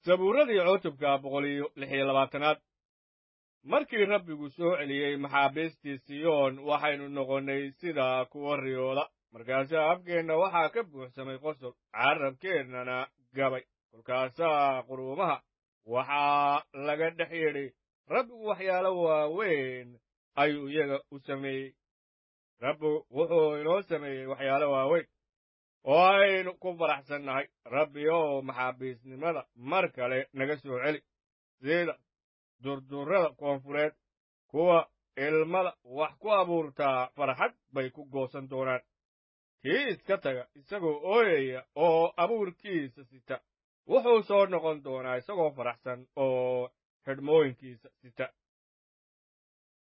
sabuuradii cutubka boqol iyo lix iyo labaatanaad markii rabbigu soo celiyey maxaabiistii siyoon waxaynu noqonnay sida kuwa riyooda markaasaa afkeenna waxaa ka buuxsamay qosol carrabkeennana gabay kolkaasaa quruumaha waxaa laga dhex yidhi rabbigu waxyaalo waaweyn ayuu iyaga u sameeyey rabbigu wuxuu inoo sameeyey waxyaalo waaweyn oo aynu ku faraxsannahay rabbi oo maxaabiisnimada mar kale naga soo celi sida durdurrada koonfureed kuwa ilmada wax ku abuurtaa farxad bay ku goosan doonaan kii iska taga isagoo ooyaya oo abuurkiisa sita wuxuu soo noqon doonaa isagoo faraxsan oo xidhmooyinkiisa sita